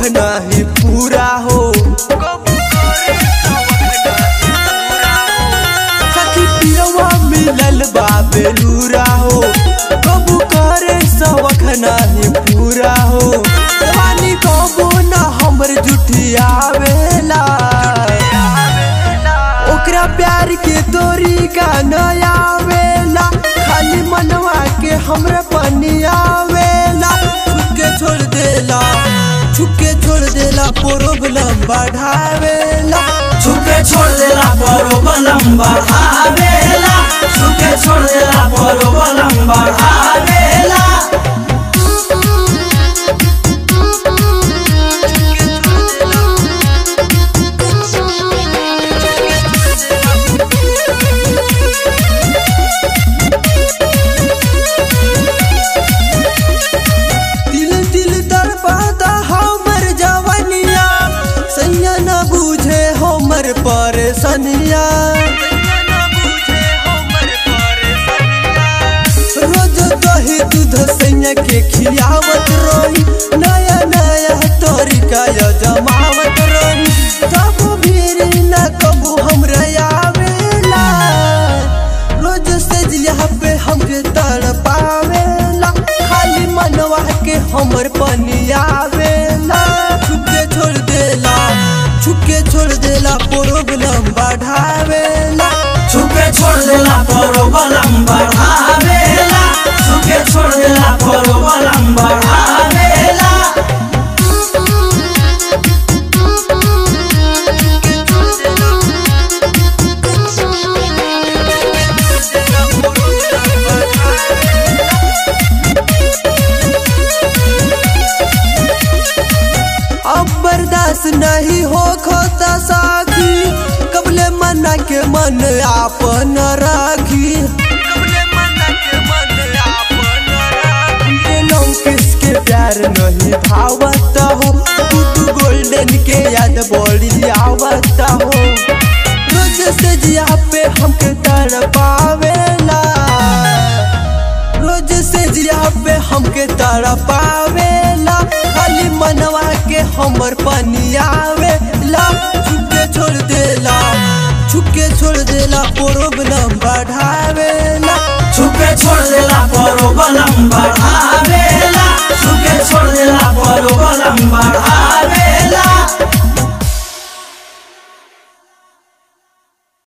नहीं पूरा हो सखी पियवा मिलल बा बेलूरा हो कबू करे सवख नहीं पूरा हो जवानी कबू न हमर जुठियावेला ओकरा प्यार के तोरी का नया वेला खाली मनवा के हमरे पनियावेला छुके छोड़ देला छुके छोड़ देला प्रॉब्लम बढ़ावेला छुके छोड़ देला परो बलम बढ़ावेला छुके छोड़ देला परो बलम बढ़ावेला दिल दिल दरबादा हमर जवनिया सैया न बुझे हमर परेशानिया रोज दही दूध सैया के खियावत रही नया नया तरीका या जमावत रही तब भीड़ न कबू हमरा आवेला रोज से जिया पे हमके तड़पावेला खाली मनवा के हमर पनियावेला छुके छोड़ देला छुके छोड़ देला प्रॉब्लम बढ़ावेला छुके छोड़ देला परो बलम बढ़ावेला छुके छोड़ देला परो बलम बढ़ावेला अब बर्दाश्त नहीं हो खोता साखी कबले मना के मन आपन राखी ये लौकिस के प्यार नहीं भावत हो तू तू गोल्डन के याद बड़ी आवत हो रोज से जिया पे हमके तर पावेला रोज से जिया पे हमके तर पावेला खाली मनवा के हमर पनियावेला छुके छोड़ देला छुके छोड़ देला प्रॉब्लम बढ़ावेला छुके छोड़ देला परो बलम बढ़ावेला छुके छोड़ देला परो बलम बढ़ावेला